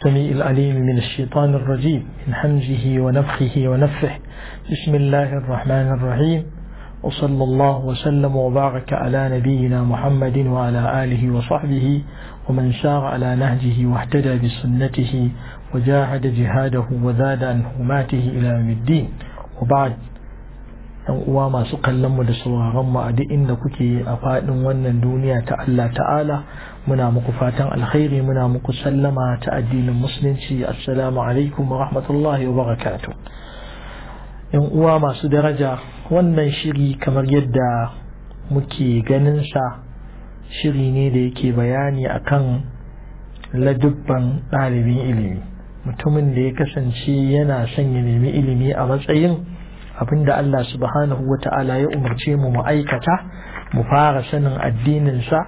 السميع العليم من الشيطان الرجيم من حمزه ونفخه ونفه بسم الله الرحمن الرحيم وصلى الله وسلم وبارك على نبينا محمد وعلى آله وصحبه ومن سار على نهجه واهتدى بسنته وجاهد جهاده وزاد عن حرماته إلى يوم الدين وبعد ‘yan uwa masu kallon mu da sauraron mu a duk inda kuke a faɗin wannan duniya ta Allah ta'ala muna muku fatan alkhairi muna muku sallama ta addinin musulunci assalamu alaikum wa rahmatullahi wa barakatuh ‘yan uwa masu daraja wannan shiri kamar yadda muke ganin sa shiri ne da yake bayani akan ladubban ɗalibin ilimi mutumin da ya kasance yana son ya nemi ilimi a matsayin abinda Allah subhanahu wa ta'ala ya umarce mu mu aikata mu fara sanin addininsa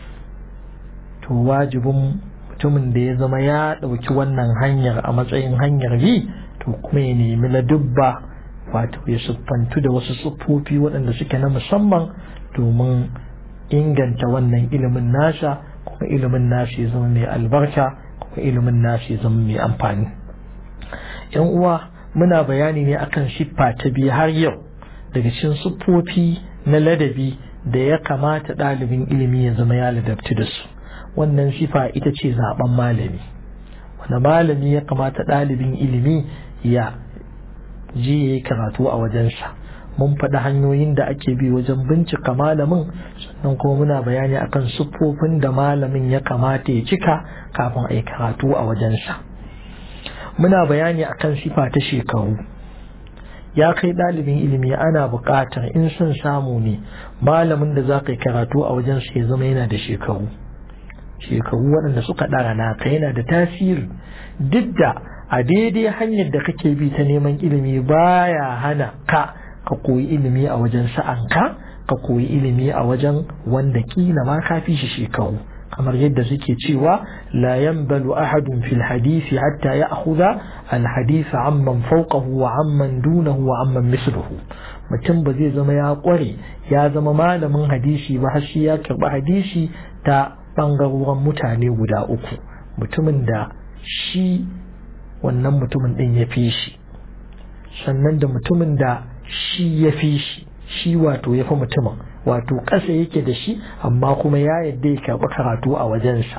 to wajibin mutumin da ya zama ya ɗauki wannan hanyar a matsayin hanyar bi to kuma ya nemi ladubba wato ya siffantu da wasu siffofi waɗanda suke na musamman domin inganta wannan ilimin nasa kuma ilimin nasa ya zama mai albarka kuma ilimin nasa ya zama mai amfani yan uwa muna bayani ne akan siffa ta biyu har yau daga cikin siffofi na ladabi da ya kamata ɗalibin ilimi ya zama ya ladabci da su wannan sifa ita ce zaben malami wanda malami ya kamata ɗalibin ilimi ya ji ya yi karatu a wajensa mun faɗi hanyoyin da ake bi wajen bincika malamin sannan kuma muna bayani akan siffofin da malamin ya kamata ya cika kafin a yi karatu a wajensa. muna bayani akan sifa ta shekaru ya kai ɗalibin ilimi ana buƙatar in son samu ne malamin da za ka yi karatu a wajen ya zama yana da shekaru shekaru waɗanda suka ɗara naka yana da tasiri duk da a daidai hanyar da kake bi ta neman ilimi baya hana ka ka koyi ilimi a wajen sa'anka ka koyi ilimi a wajen wanda kila ma ka fi shi shekaru kamar yadda suke cewa la yanbalu ahadun fil hadisi hatta ya'khudha al hadith amman fawqahu wa amman dunahu wa amman misluhu mutum ba zai zama ya kware ya zama malamin hadisi ba har shi ya karba hadisi ta bangarorin mutane guda uku mutumin da shi wannan mutumin din ya fi shi sannan da mutumin da shi ya fi shi shi wato ya fi mutumin wato ƙasa yake da shi amma kuma ya yadda ya karɓi karatu a wajensa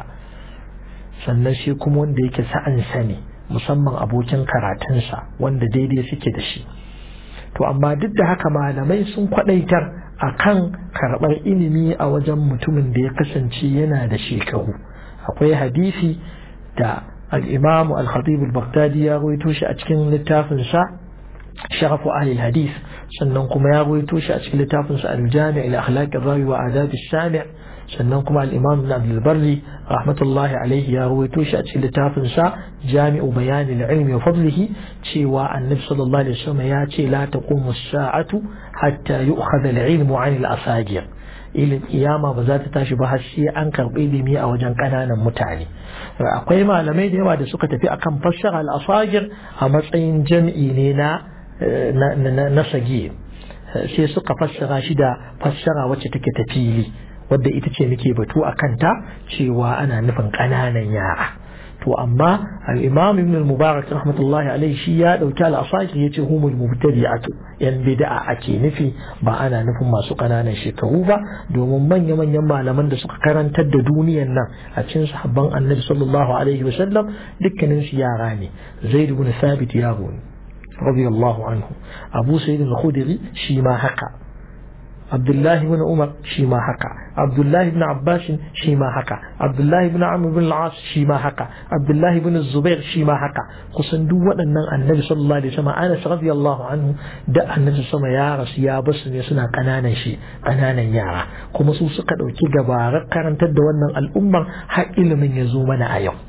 sannan shi kuma wanda yake sa'ansa ne musamman abokin karatunsa wanda daidai suke da shi to amma duk da haka malamai sun kwaɗaitar a kan karɓar ilimi a wajen mutumin da ya kasance yana da shekaru akwai hadisi da al'imamu al-khatib al-baghdadi ya rawaito shi a cikin littafinsa sharafu ahli hadith sannan kuma ya rawaito shi a cikin littafin sa al-jami' ila akhlaq ar-rawi wa adab as-sami' sannan kuma al-imam ibn abd al-barri rahmatullahi alayhi ya rawaito shi a cikin littafin sa jami'u bayan al-ilmi wa fadlihi cewa annabi sallallahu alaihi wasallam ya ce la taqumu as-sa'atu hatta yu'khadha al-ilmu 'an al-asagir ilin kiyama ba za ta tashi ba har sai an karɓi ilimi a wajen ƙananan mutane akwai malamai da yawa da suka tafi akan fassara al-asagir a matsayin jam'i ne na na sage sai suka fassara shi da fassara wacce take ta fili wadda ita ce muke batu a kanta cewa ana nufin ƙananan yara to amma al-imam ibn al-mubarak rahmatullahi alaihi shi ya dauki al-asakir yace humul mubtadi'atu yan bid'a ake nufi ba ana nufin masu ƙananan shekaru ba domin manya manyan malaman da suka karantar da duniyar nan a cikin sahabban annabi sallallahu alaihi wasallam dukkanin su yara ne zaid ibn thabit yaro ne رضي الله عنه أبو سيد الخدري شيما حكا عبد الله بن عمر شيما حكا عبد الله بن عباس شيما حكا عبد الله بن عمرو بن العاص شيما حكا عبد الله بن الزبير شيما حكا kusan duk waɗannan annabi sallallahu alaihi wasallam Anas radiyallahu anhu da annabi sama ya rasu ya basu ne suna kananan shi kananan yara kuma su suka ɗauki gabarar karantar da wannan al'ummar har ilimin ya zo mana a yau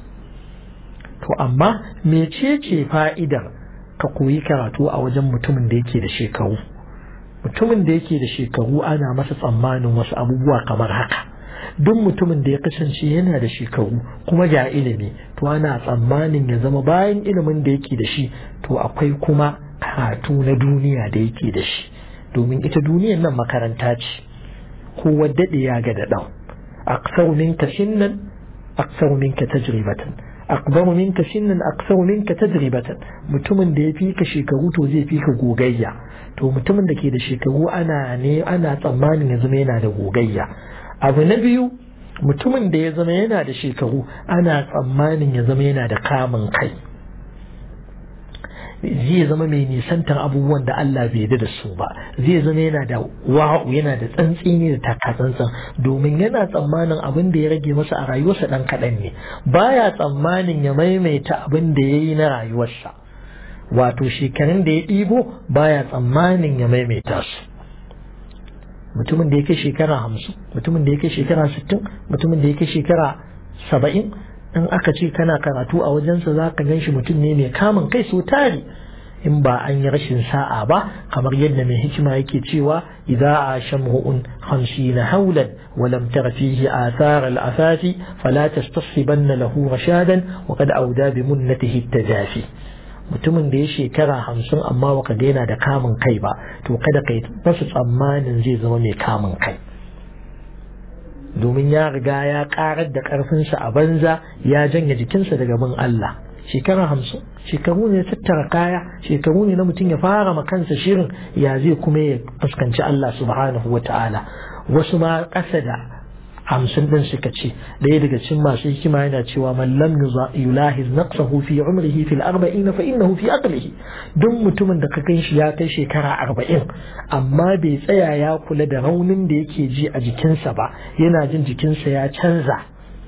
to amma mecece fa'idar ka koyi karatu a wajen mutumin da yake da shekaru mutumin da yake da shekaru ana masa tsammanin wasu abubuwa kamar haka duk mutumin da ya kasance yana da shekaru kuma ga ilimi to ana tsammanin ya zama bayan ilimin da yake da shi to akwai kuma karatu na duniya da yake da shi domin ita duniyar nan makaranta ce kowa daɗe ya ga da ɗan aksar minka sinnan aksar minka tajribatan akbaru minka sinnan aksaru minka tajribatan mutumin da ya fi ka shekaru to zai fi ka gogayya to mutumin da ke da shekaru ana ne ana tsammanin ya zama yana da gogayya abu na biyu mutumin da ya zama yana da shekaru ana tsammanin ya zama yana da kamun kai zai zama mai nisantar abubuwan da Allah bai yarda da su ba zai zama yana da wa'u yana da tsantsini da takatsantsan domin yana tsammanin abin da ya rage masa a rayuwarsa dan kaɗan ne baya tsammanin ya maimaita abin da ya yi na rayuwarsa wato shekarun da ya ɗibo baya tsammanin ya maimaita su mutumin da ya kai shekara hamsin mutumin da ya kai shekara sittin mutumin da ya kai shekara saba'in in aka ce kana karatu a wajensa za ka gan shi mutum ne mai kamun kai so tari in ba an yi rashin sa'a ba kamar yadda mai hikima yake cewa idza a shamhu'un hamsina haulan wa lam tara fihi athar al-afafi fala tastashibanna lahu rashadan wa qad awda bi munnatihi tajafi mutumin da ya shekara hamsin amma baka ga yana da kamun kai ba to kada kai basu tsammanin zai zama mai kamun kai domin ya riga ya karar da karfinsa a banza ya janye jikinsa daga bin Allah shekara hamsin shekaru ne tattara kaya shekaru ne na mutum ya fara ma kansa shirin ya zai kuma ya fuskanci Allah subhanahu wa ta'ala wasu ma ƙasa da hamsin din suka ce ɗaya daga cikin masu hikima yana cewa man lam yulahiz naqsahu fi umrihi fil arba'in fa innahu fi aqlihi duk mutumin da ka gan shi ya kai shekara arba'in amma bai tsaya ya kula da raunin da yake ji a jikinsa ba yana jin jikinsa ya canza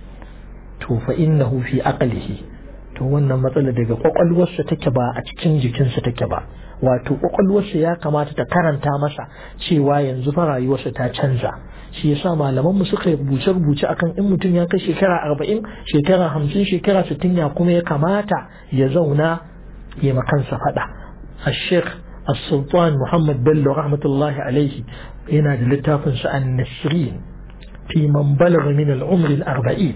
to fa innahu fi aqlihi to wannan matsala daga kwakwalwarsa take ba a cikin jikinsa take ba wato kwakwalwarsa ya kamata ta karanta masa cewa yanzu fa rayuwarsa ta canza shi yasa malaman mu suka rubuce rubuce akan in mutum ya kai shekara arba'in shekara hamsin shekara sittin ya kuma ya kamata ya zauna ya makansa faɗa الشيخ السلطان محمد بلو رحمة الله عليه هنا للتافن النسرين في من بلغ من العمر الأربعين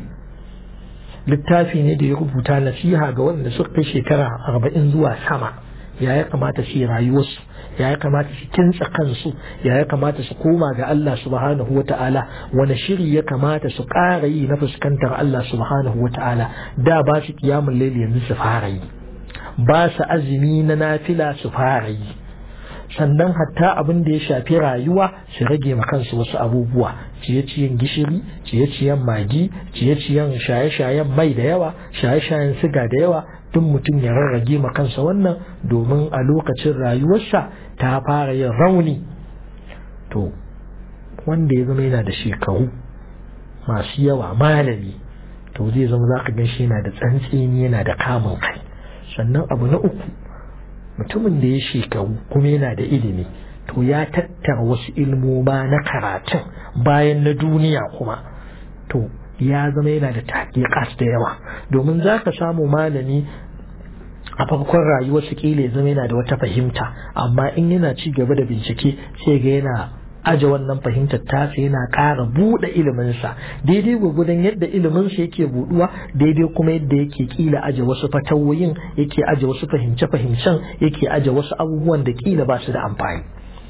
littafi ne da ya rubuta nasiha ga wanda suka kai shekara arba'in zuwa sama ya ya kamata su yi rayuwarsu ya ya kamata su kintsa kansu ya ya kamata su koma ga Allah subhanahu wa ta'ala wani shiri ya kamata su ƙara yi na fuskantar Allah subhanahu wa ta'ala da ba su kiyamun laili yanzu su fara yi ba su azumi na nafila su fara yi sannan hatta abin da ya shafi rayuwa su rage ma kansu wasu abubuwa ciye-ciyen gishiri ciye-ciyen magi ciye-ciyen shaye-shayen mai da yawa shaye-shayen siga da yawa duk mutum ya rarrage ma kansa wannan domin a lokacin rayuwarsa ta fara yin rauni to wanda ya zama yana da shekaru masu yawa malami to zai zama za ka gan shi yana da tsantseni yana da kamun kai sannan abu na uku mutumin da ya shekaru kuma yana da ilimi to ya tattara wasu ilmoma na karatun bayan na duniya kuma to ya zama yana da taƙiƙas da yawa domin za ka samu malami a farkon rayuwarsa kila ya zama yana da wata fahimta amma in yana ci gaba da bincike sai ga yana aje wannan fahimtar tasa yana ƙara buɗe iliminsa daidai gwagwadon yadda iliminsa yake buɗuwa daidai kuma yadda yake kila aje wasu fatawoyin yake aje wasu fahimce-fahimcen yake aje wasu abubuwan da kila ba su da amfani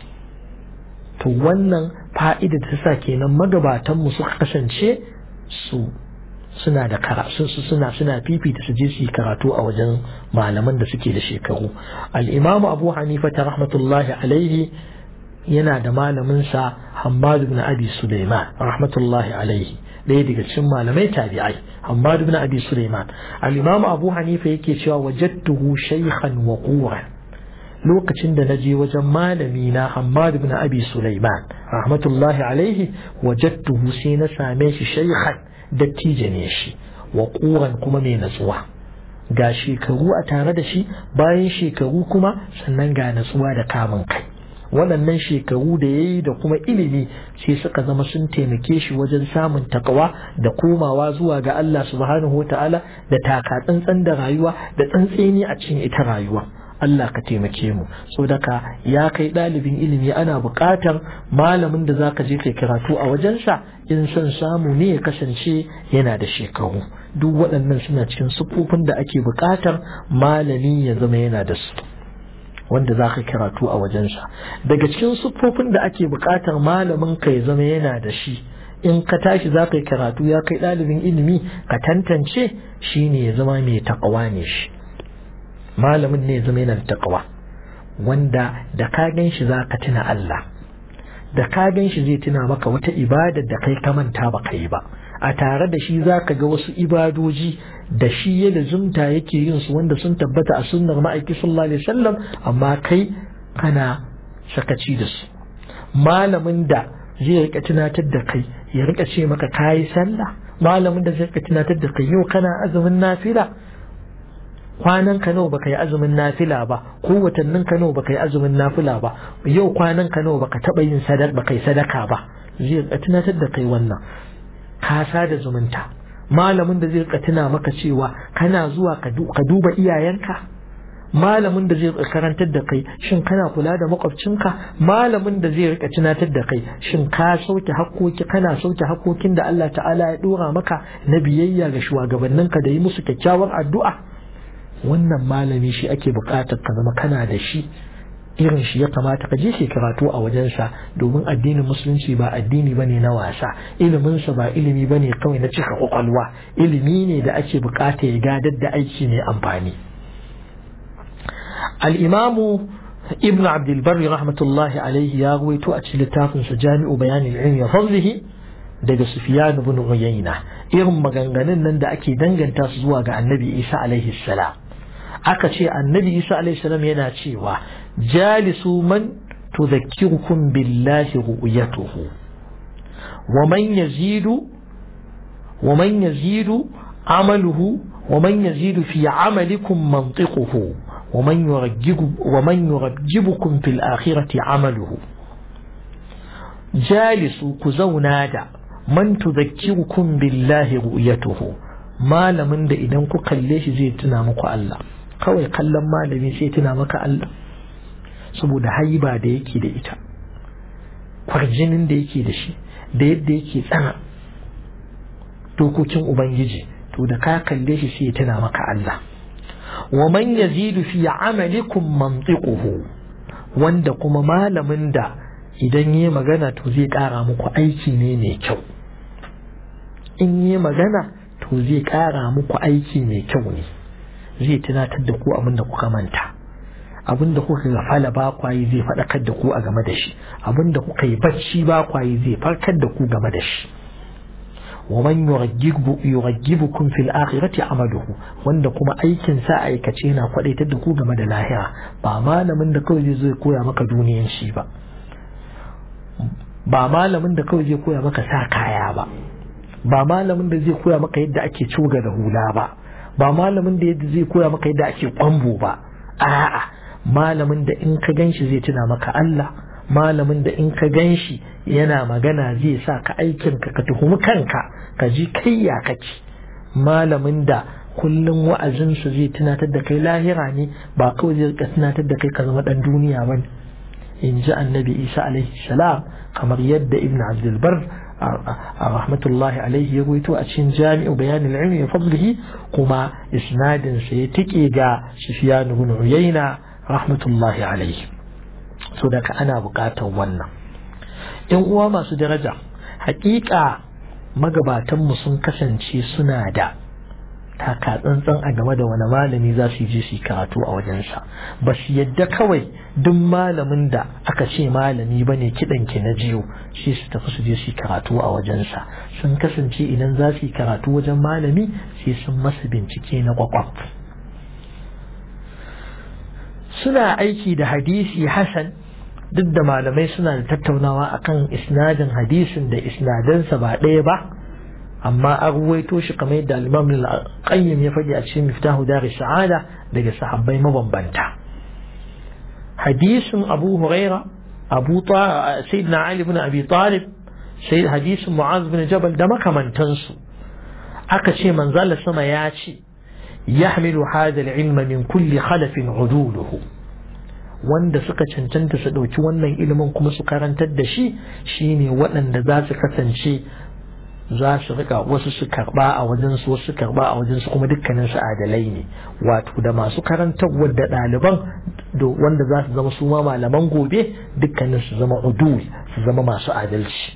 to wannan fa'ida ta sa kenan magabatanmu suka kasance su suna da karatu suna suna fifita su je su yi karatu a wajen malaman da suke da shekaru al-imamu abu hanifa ta rahmatullahi alaihi yana da malaminsa Hammad ibn Abi Sulaiman rahmatullahi alaihi ɗaya daga cikin malamai tabi'ai Hammad ibn Abi Sulaiman al-Imam Abu Hanifa yake cewa wajadtuhu shaykhan wa quran lokacin da naje wajen malami na Hammad ibn Abi Sulaiman rahmatullahi alaihi wajadtuhu sai na same shi shaykhan dattijo ne shi wa quran kuma mai natsuwa ga shekaru a tare da shi bayan shekaru kuma sannan ga natsuwa da kamun kai waɗannan shekaru da ya yi da kuma ilimi sai suka zama sun taimake shi wajen samun takawa da komawa zuwa ga Allah subhanahu wa ta'ala da taka tsantsan da rayuwa da tsantseni a cikin ita rayuwa Allah ka taimake mu so daka ya kai ɗalibin ilimi ana buƙatar malamin da zaka je kai karatu a wajensa in son samu ne ya kasance yana da shekaru duk waɗannan suna cikin siffofin da ake buƙatar malami ya zama yana da su wanda za ka karatu a wajensa daga cikin siffofin da ake buƙatar malamin ka ya zama yana da shi in ka tashi za ka yi karatu ya kai ɗalibin ilimi ka tantance shi ne ya zama mai taƙawa ne shi malamin ne ya zama yana da taƙawa wanda da ka gan shi za ka tuna Allah da ka gan shi zai tuna maka wata ibadar da kai ka manta ba ka yi ba a tare da shi za ka ga wasu ibadoji da shi ya zumta yake yin su wanda sun tabbata a sunnar ma'aiki sallallahu alaihi wasallam amma kai kana sakaci da su malamin da zai rika tunatar da kai ya rika ce maka kayi sallah malamin da zai rika tunatar da kai yau kana azumin nafila kwanan ka nawa baka yi azumin nafila ba ko watannin ka nawa baka yi azumin nafila ba yau kwanan ka nawa baka taba yin sadaka baka yi sadaka ba zai rika tunatar da kai wannan ka da zumunta malamin da zai rika tuna maka cewa kana zuwa ka duba iyayenka malamin da zai karantar da kai shin kana kula da makwabcinka malamin da zai rika tunatar da kai shin ka sauke hakkoki kana sauke hakkokin da Allah ta'ala ya dora maka na biyayya ga shugabanninka da yi musu kyakkyawar addu'a wannan malami shi ake buƙatar ka zama kana da shi irin shi ya kamata ka je shi karatu a wajensa domin addinin musulunci ba addini bane na wasa iliminsa ba ilimi bane kawai na cika kwakwalwa ilimi ne da ake bukata ya gadar da aiki mai amfani al-imamu ibn abdul barri rahmatullahi alaihi ya ruwaito a cikin littafin sa jami'u bayanin ilmi wa fadlihi daga sufyan ibn uyayna irin maganganun nan da ake danganta su zuwa ga annabi isa alaihi salam aka ce annabi isa alaihi salam yana cewa jalisu man tudhakkirukum billahi ru'yatuhu wa man yazidu wa man yazidu amaluhu wa man yazidu fi amalikum mantiquhu wa man yurajjibu wa man yurajjibukum fil akhirati amaluhu jalisu ku zauna da man tudhakkirukum billahi ru'yatuhu malamin da idan ku kalle shi zai tuna muku Allah kawai kallon malami sai tuna maka Allah saboda haiba da yake da ita kwarjinin da yake da shi da yadda yake tsana dokokin ubangiji to da ka kalle shi sai tuna maka Allah wa man yazidu fi amalikum mantiquhu wanda kuma malamin da idan yi magana to zai kara muku aiki ne mai kyau in yi magana to zai kara muku aiki mai kyau ne zai tunatar da ku abin da kuka manta abin da kuka gafala ba kwayi zai faɗakar da ku a game da shi abin da kuka yi bacci ba kwayi zai farkar da ku game da shi wa man yuraggibukum fil akhirati amaluhu wanda kuma aikin sa aikace yana kwadaitar da ku game da lahira ba malamin da kawai zai koya maka duniyan shi ba ba malamin da kawai zai koya maka sa kaya ba ba malamin da zai koya maka yadda ake cuga da hula ba ba malamin da yadda zai koya maka yadda ake kwambo ba a'a malamin da in ka ganshi zai tuna maka Allah malamin da in ka ganshi yana magana zai sa ka aikin ka ka tuhumi kanka ka ji kai ya kake malamin da kullum wa'azinsa zai tunatar da kai lahira ne ba kawai zai rika tunatar da kai ka zama dan duniya ba in ji annabi isa alaihi salam kamar yadda ibn abdulbar a rahmatullahi alaihi ya ruwaito a cikin jami'u bayanin ilmi wa fadlihi kuma isnadin sa ya tike ga sufyan ibn uyayna rahmatullahi alaihi so daga ana bukatar wannan yan uwa masu daraja hakika magabatanmu sun kasance suna da taka tsantsan a game da wani malami za su je su karatu a wajensa ba su yadda kawai duk malamin da aka ce malami ba ne kiɗan ki na jiyo shi su tafi su je su karatu a wajensa sun kasance idan za su yi karatu wajen malami sai sun masa bincike na kwakwaf suna aiki da hadisi hasan duk da malamai suna da tattaunawa akan isnadin hadisin da isnadansa ba ɗaya ba amma an ruwaito shi kamar yadda al-Imam al-Qayyim ya faɗi a cikin Miftahu Dar Sa'ada daga sahabbai mabambanta hadisin Abu Huraira Abu Sayyidina Ali ibn Abi Talib sai hadisin Mu'az bin Jabal da makamantansu aka ce manzala sama ya ce yahmilu hadha al-ilma min kulli khalafin uduluhu wanda suka cancanta su ɗauki wannan ilimin kuma su karantar da shi shine waɗanda za su kasance za su rika wasu su karba a wajen su wasu karba a wajen su kuma dukkanin su adalai ne wato da masu karantarwa da ɗaliban wanda za su zama su ma malaman gobe dukkanin su zama udul su zama masu adalci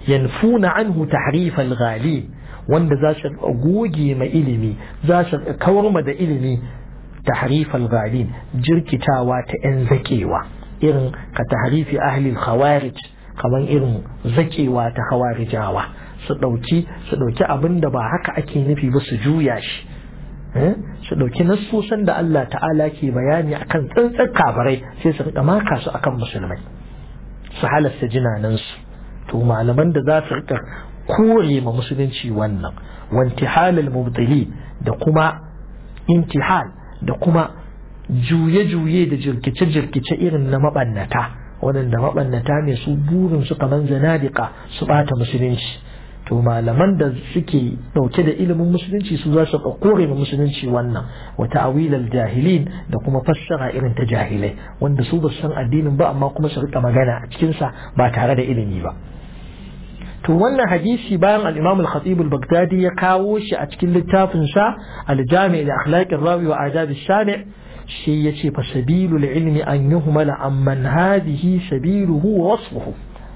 yanfuna anhu tahrif al-ghali wanda za su goge ma ilimi za su kawar ma da ilimi tahrif al-ghalin jirkitawa ta yan zakewa irin ka tahrifi ahli al-khawarij kamar irin zakewa ta khawarijawa su dauki su dauki abin da ba haka ake nufi ba su juya shi su dauki nassosan da Allah ta'ala ke bayani akan tsantsar kabarai sai su rika maka su akan musulmai su halasta jinanansu to malaman da za su rika kore ma musulunci wannan wantihalal mubtili da kuma intihal da kuma juye-juye da jirkice-jirkice irin na mabannata waɗanda mabannata ne su burin su kaman zanadika su bata musulunci to malaman da suke ɗauke da ilimin musulunci su za su kore ma musulunci wannan wa ta'awilal jahilin da kuma fassara irin ta jahilai wanda su ba san addinin ba amma kuma su rika magana a cikinsa ba tare da ilimi ba to wannan hadisi bayan al-Imam al-Khatib al-Baghdadi ya kawo shi a cikin littafin sa al-Jami' li akhlaq ar-rawi wa adab ash-shami' shi yace fa sabilul ilmi an yuhmala amman hadhihi sabiluhu wa wasfuhu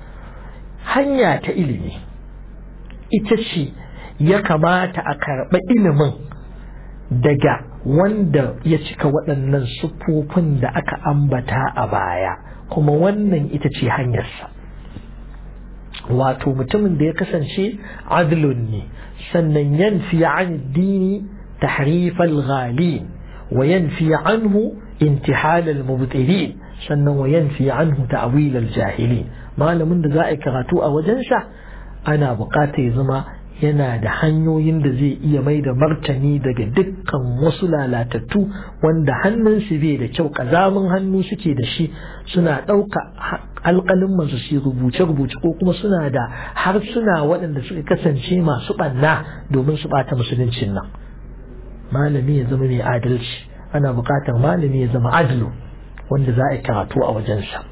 hanya ta ilimi ita ce ya kamata a karɓa ilimin daga wanda ya cika waɗannan siffofin da aka ambata a baya kuma wannan ita ce hanyarsa wato mutumin da ya kasance adlun ne sannan yanfi an dini tahrifal ghalin wa yanfi anhu intihal al mubtilin sannan wa yanfi anhu ta'wil al jahilin malamin da za a yi karatu a wajensa ana bukata ya zama yana da hanyoyin da zai iya mai da martani daga dukkan wasu lalatattu wanda hannunsu bai da kyau kazamin hannu suke da shi suna ɗauka alƙalin masu su rubuce-rubuce ko kuma suna da harsuna waɗanda suka kasance masu ɓanna domin su ɓata musuluncin nan malami ya zama mai adalci ana buƙatar malami ya zama adlu wanda za a yi karatu a wajensa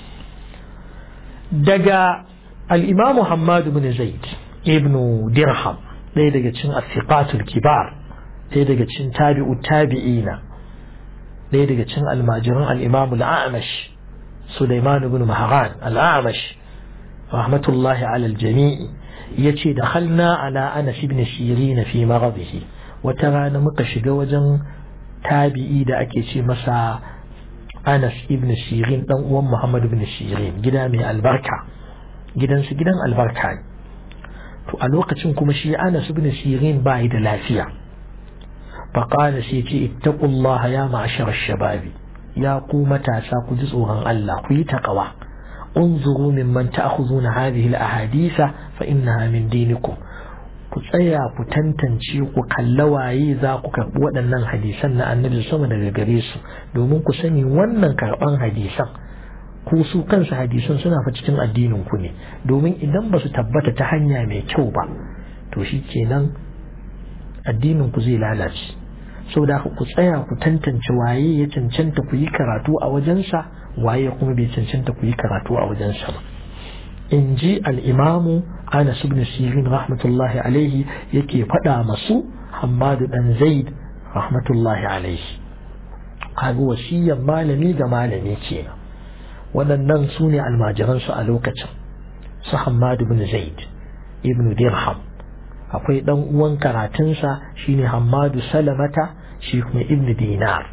daga الإمام محمد بن زيد ابن درهم ɗaya daga cin asiqatul kibar ɗaya daga cin tabi'u tabi'ina ɗaya daga cin almajiran al-imam al-a'mash Sulaiman ibn Mahran al-a'mash rahmatullahi ala al-jami'i yace da halna ala Anas ibn Sirin fi maghadihi wata rana muka shiga wajen tabi'i da ake ce masa Anas ibn Sirin dan uwan Muhammad ibn Sirin gida mai albarka gidansu gidan albarka ne to a lokacin kuma shi Anas ibn Sirin ba da lafiya faqala sai ce ittaqullaha ya ma'ashar shababi ya ku matasa ku ji tsoron Allah ku yi taqwa unzuru mimman ta'khuzuna hadhihi al-ahadisa fa innaha min dinikum ku tsaya ku tantance ku kalla waye za ku karɓi waɗannan hadisan na annabi sama daga gare su domin ku sani wannan karɓan hadisan ku su kansu hadisan suna fa cikin addinin ku ne domin idan ba su tabbata ta hanya mai kyau ba to shi kenan addinin ku zai lalace saboda ku tsaya ku tantance waye ya cancanta ku yi karatu a wajensa waye kuma bai cancanta ku yi karatu a wajensa ba in ji al'imamu anas ibn sirin rahmatullahi alaihi yake faɗa masu hamadu dan zaid rahmatullahi alaihi kaga wasiyan malami da malami kenan waɗannan su ne almajiransu a lokacin su hamadu ibn zaid ibn dirham akwai ɗan uwan karatunsa shine hamadu salamata shi kuma ibn dinar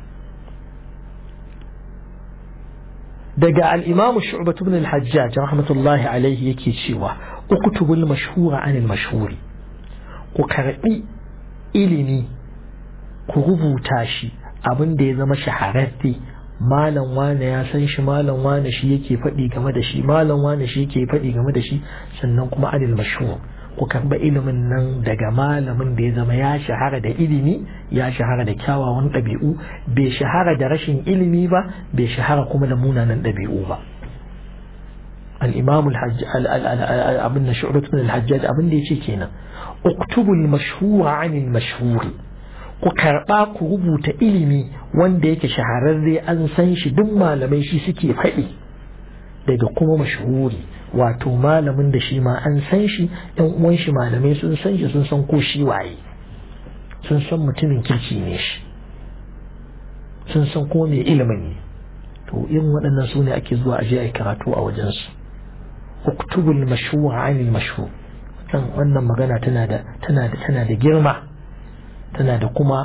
daga al'imamu shu'batu ibn al-hajjaj rahmatullahi alaihi yake cewa uktubul mashhura anil mashhuri ku karbi ilimi ku rubuta shi abin da ya zama shahararre malam wane ya san shi malam wane shi yake faɗi game da shi malam wane shi yake faɗi game da shi sannan kuma anil mashhur ku karba ilimin nan daga malamin da ya zama ya shahara da ilimi ya shahara da kyawawan ɗabi'u bai shahara da rashin ilimi ba bai shahara kuma da munanan ɗabi'u ba الإمام الحج أبن شعبة من الحجاج أبن دي كينا اكتبوا المشهور عن المشهور ku karɓa ku rubuta ilimi wanda yake shahararre an san shi duk malamai shi suke faɗi daga kuma mashhuri wato malamin da shi ma an san shi ɗan uwan shi malamai sun san shi sun san ko shi waye sun san mutumin kirki ne shi sun san ko mai ilimin ne to irin waɗannan su ne ake zuwa aje a karatu a wajensu uktubul mashhur anil mashhur kan wannan magana tana da tana da tana da girma tana da kuma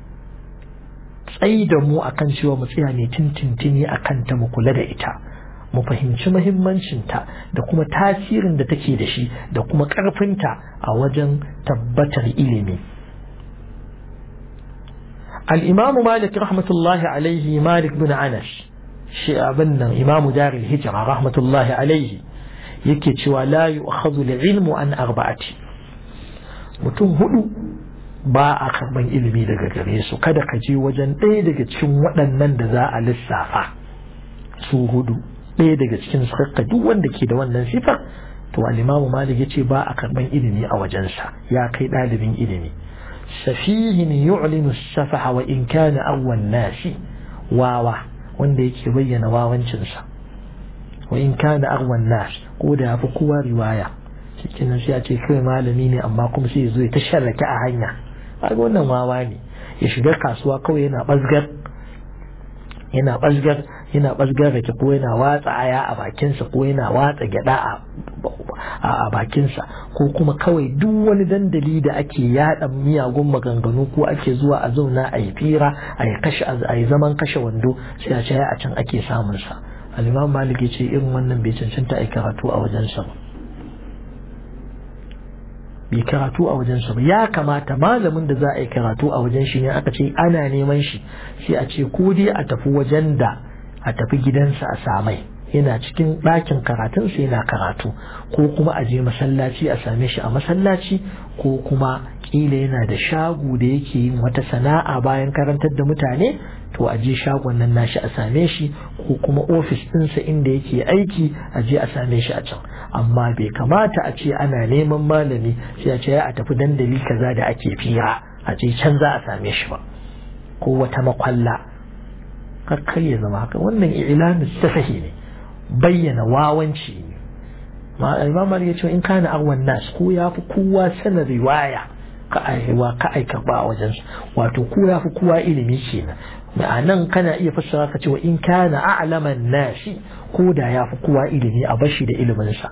tsayi da mu akan cewa mu tsaya ne tintintini akan ta mu kula da ita mu fahimci muhimmancinta da kuma tasirin da take da shi da kuma ƙarfinta a wajen tabbatar ilimi الإمام مالك رحمة الله عليه مالك بن عنش شيء إمام دار الهجرة رحمة الله عليه yake cewa la yu'khadhu al-ilmu an arba'ati mutum hudu ba a karban ilimi daga gare su kada ka je wajen ɗaya daga cikin waɗannan da za a lissafa su hudu ɗaya daga cikin sarka duk wanda ke da wannan sifar to al-imamu malik yace ba a karban ilimi a wajensa ya kai ɗalibin ilimi safihin yu'linu safaha wa in kana awwan nasi wawa wanda yake bayyana wawancinsa wa in kana aghwan nas ko da yafi kowa riwaya cikin sai a ce kai malami ne amma kuma sai ya zo ya ta sharrake a hanya kaga wannan wawa ne ya shiga kasuwa kawai yana bazgar yana bazgar yana bazgar rake ko yana watsa aya a bakinsa ko yana watsa gyada a bakinsa ko kuma kawai duk wani dandali da ake yada miyagun maganganu ko ake zuwa a zauna a yi fira a yi kashe a yi zaman kashe wando sai a ce a can ake samun sa al-imam malik ce irin wannan bai cancanta a karatu a wajensa ba bai karatu a wajensa ba ya kamata malamin da za a yi karatu a wajen shi ne aka ce ana neman shi sai a ce ko dai a tafi wajen da a tafi gidansa a samai yana cikin ɗakin karatunsa yana karatu ko kuma a je masallaci a same shi a masallaci ko kuma kila yana da shago da yake yin wata sana'a bayan karantar da mutane to a je shagon nan nashi a same shi ko kuma ofis ɗinsa inda yake aiki a je a same shi a can amma bai kamata a ce ana neman malami sai a ce a tafi dandali kaza da ake fira a je can za a same shi ba ko wata makwalla kar ya zama haka wannan ilamin safahi ne bayyana wawanci ne imam ya ce in kana awan nas ko ya fi kowa sanar riwaya ka aiwa ka aika ba a wajen wato ko ya fi kowa ilimi kenan ma'anan kana iya fassara ka cewa in kana a'laman nasi ko da ya fi kowa ilimi a bashi da iliminsa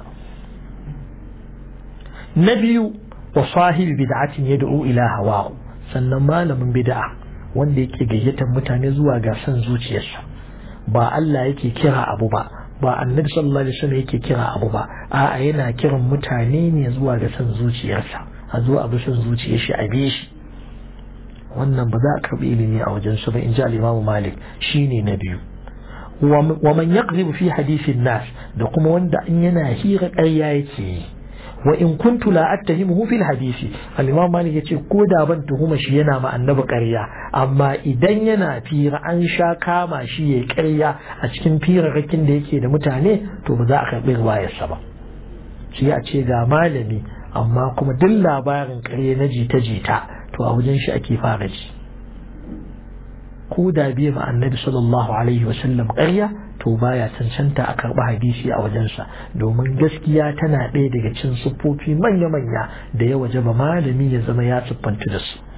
na biyu wa sahibi bid'atin yad'u ila hawahu sannan malamin bid'a wanda yake gayyatar mutane zuwa ga son zuciyarsa ba Allah yake kira abu ba ba annabi sallallahu alaihi wasallam yake kira abu ba a'a yana kiran mutane ne zuwa ga son zuciyarsa a zuwa abu son zuciyar shi a bi shi wannan ba za a karbi ilimi a wajen su ba in ji al-Imam Malik shine na biyu wa man yaqzibu fi hadithin nas da kuma wanda in yana hira ƙarya yake yi wa in kuntu la attahimuhu fil hadisi al-imam malik yace ko da ban tuhuma shi yana ma annabi ƙarya amma idan yana fira an sha kama shi yayi ƙarya a cikin firarrakin da yake da mutane to ba za a karɓi riwayarsa ba shi a ce ga malami amma kuma duk labarin ƙarya na jita jita to a wajen shi ake fara ji ko da biya ma annabi sallallahu alaihi wasallam ƙarya to baya cancanta a karɓi hadisi a wajensa domin gaskiya tana ɗaya daga cin siffofi manya-manya da ya waje ba malami ya zama ya siffanta da su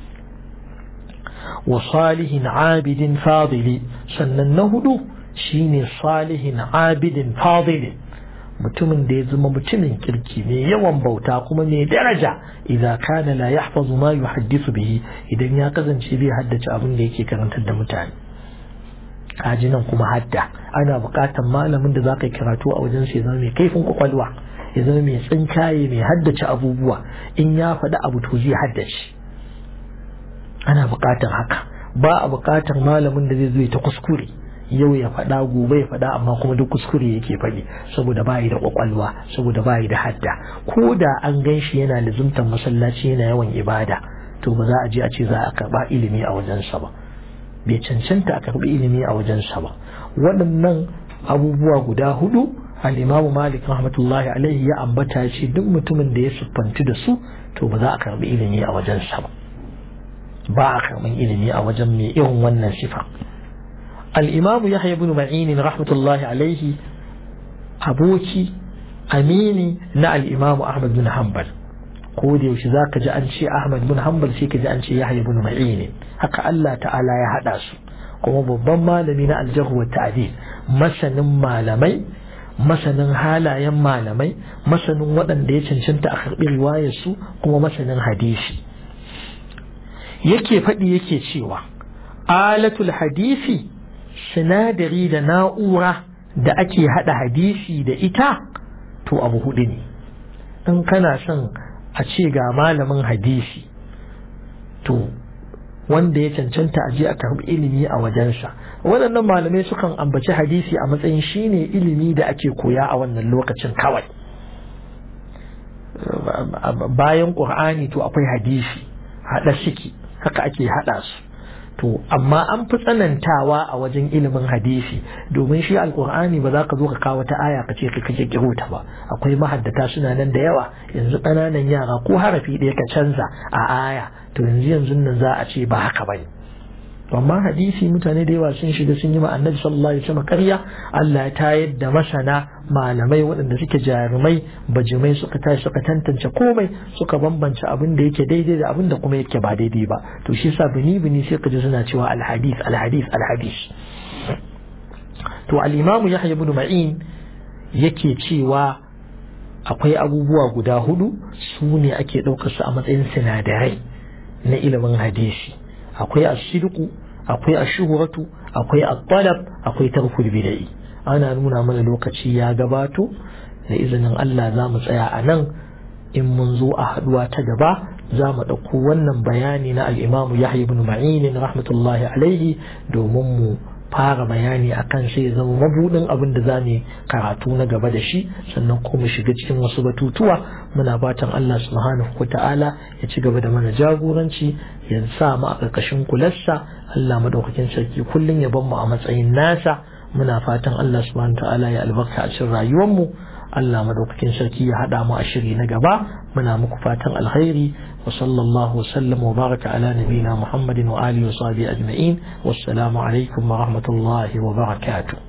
wa salihin abidin fadili sannan na hudu shine salihin abidin fadili mutumin da ya zama mutumin kirki mai yawan bauta kuma mai daraja idan kana la yahfazu ma yuhaddisu bihi idan ya kasance bai haddace abin da yake karantar da mutane kaji nan kuma hadda ana buƙatar malamin da za ka yi karatu a wajen sai zama mai kaifin kwakwalwa ya zama mai tsinkaye mai haddace abubuwa in ya faɗi abu to zai haddace ana buƙatar haka ba a buƙatar malamin da zai zo ta kuskure yau ya faɗa gobe ya faɗa amma kuma duk kuskure yake faɗi saboda bayi da kwakwalwa saboda bayi da hadda ko da an gan shi yana lizumtar masallaci yana yawan ibada to ba za a je a ce za a karɓa ilimi a wajensa ba bai cancanta a karbi ilimi a wajensa ba waɗannan abubuwa guda hudu al-imamu malik rahmatullahi alaihi ya ambata ce duk mutumin da ya siffanci da su to ba za a karbi ilimi a wajensa ba ba a karbin ilimi a wajen mai irin wannan sifa al-imamu yahya ibn ma'in rahmatullahi alaihi aboki amini na al-imamu ahmad bin hanbal ko da yaushe za ka ji an ce Ahmad bin Hanbal sai ka ji an ce Yahya bin Ma'in haka Allah ta'ala ya hada su kuma babban malami na aljarhu wa ta'dil masanin malamai masanin halayen malamai masanin waɗanda ya cancanta a karɓi riwayarsu kuma masanin hadisi yake faɗi yake cewa alatul hadisi sinadari da na'ura da ake haɗa hadisi da ita to abu hudu ne in kana son a ce ga malamin hadisi to wanda ya cancanta a je a karbi ilimi a wajensa waɗannan malamai sukan ambaci hadisi a matsayin shine ilimi da ake koya a wannan lokacin kawai bayan ƙur'ani to akwai hadisi haɗa shiki haka ake haɗa su to amma an fi tsanantawa a wajen ilimin hadisi domin shi alkur'ani ba za ka zo ka kawo ta aya ka ce ka kake kiro ta ba akwai mahaddata suna nan da yawa yanzu ƙananan yara ko harafi ɗaya ka canza a aya to yanzu yanzu nan za a ce ba haka bane amma hadisi mutane da yawa sun shiga sun yi ma annabi sallallahu alaihi wasallam ƙarya Allah ya tayar da masana malamai waɗanda suke jarumai bajimai suka tashi suka tantance komai suka bambance abin da yake daidai da abin da kuma yake ba daidai ba to shi yasa bini bini sai ka ji suna cewa alhadis alhadis alhadis to al-imamu Yahya ibn Ma'in yake cewa akwai abubuwa guda hudu su ne ake ɗaukar su a matsayin sinadarai na ilimin hadisi akwai ashirku akwai ashuhuratu akwai at-talab akwai tarkul bid'i ana nuna mana lokaci ya gabato da izinin Allah za mu tsaya a nan in mun zo a haduwa ta gaba za mu ɗauko wannan bayani na al-Imam Yahya ibn Ma'in rahmatullahi alaihi domin mu fara bayani akan sai zama mabudin abin da za mu karatu na gaba da shi sannan kuma shiga cikin wasu batutuwa muna fatan Allah subhanahu wa ta'ala ya ci gaba da mana jagoranci ya sa mu a ƙarƙashin kularsa Allah madaukakin sarki kullum ya bar mu a matsayin nasa muna fatan Allah subhanahu wa ta'ala ya albarka a cikin rayuwar mu Allah madaukakin sarki ya haɗa mu a shiri na gaba muna muku fatan alkhairi wa sallallahu wa sallam wa baraka ala nabina Muhammadin wa alihi wa sahbihi ajma'in wassalamu alaikum wa rahmatullahi wa barakatuh